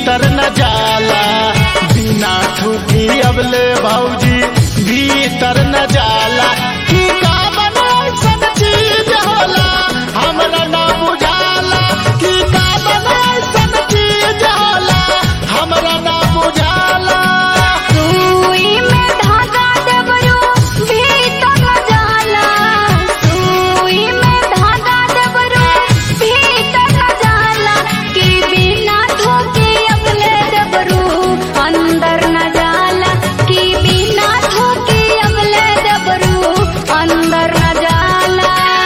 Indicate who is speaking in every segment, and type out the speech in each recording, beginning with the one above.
Speaker 1: भीतर न जाला बिना ठुकी अबले भौजी भीतर न जाला की का बनैसन चीज होला हमरा ना बुझाला की का बनैसन चीज होला हमरा ना बुझाला
Speaker 2: सुई में धागा डबरू भीतर न जाला सुई में धागा डबरू भीतर न जाला कि बिना धोके अगले डबरू अंदर न जाला कि बिना धोके अगले डबरू अंदर न जाला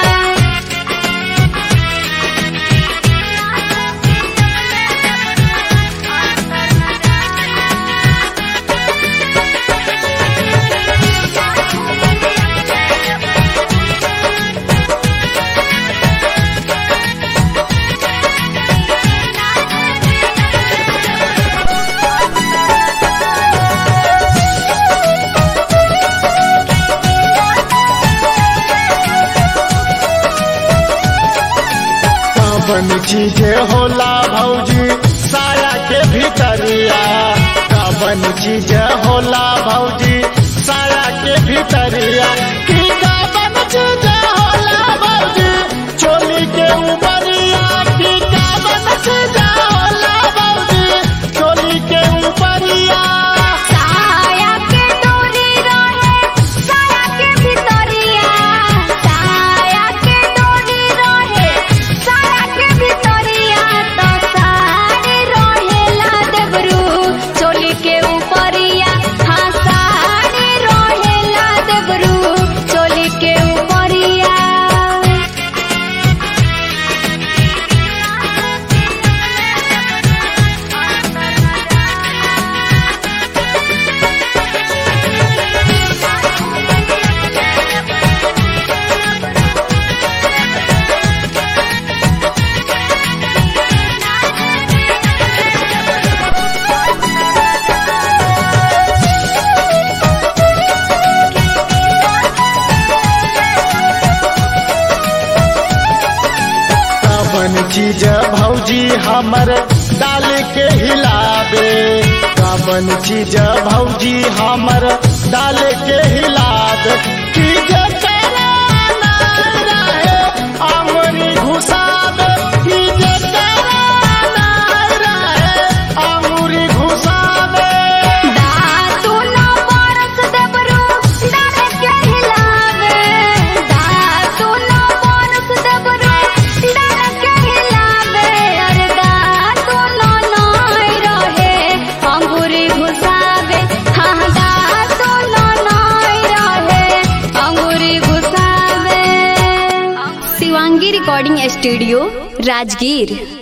Speaker 1: कवन चीजे होला भौजी साया के भीतरिया कवन चीज होला भौजी साया के भीतरिया की कवन चीज होला भौजी चोली के ऊपरिया की कवन चीज होला भौजी चोली के ऊपरिया
Speaker 2: साया के डोरी रहे साया के भितरिया साया के डोरी रहे साया के भितरिया तो साड़ी रहेला देबरू चोली के ऊपरिया हाँ साड़ी रहेला देबरू चोली के ऊपरिया
Speaker 1: कवन चीज भौजी हमर डाल के हिलावे कवन चीज भौजी हमर डाल के हिलावे की जे करे ना रहे अमरी घुसावे की जे करे ना रहे अमरी घुसावे
Speaker 2: दातु न बरस देबरू डाल के हिलावे दातु न बरस देबरू डाल के हिलावे अरे दातु न नय रहे अंगूरी घुसावे हाँ दातु न नय रहे अंगूरी घुसावे शिवांगी रिकॉर्डिंग स्टूडियो राजगीर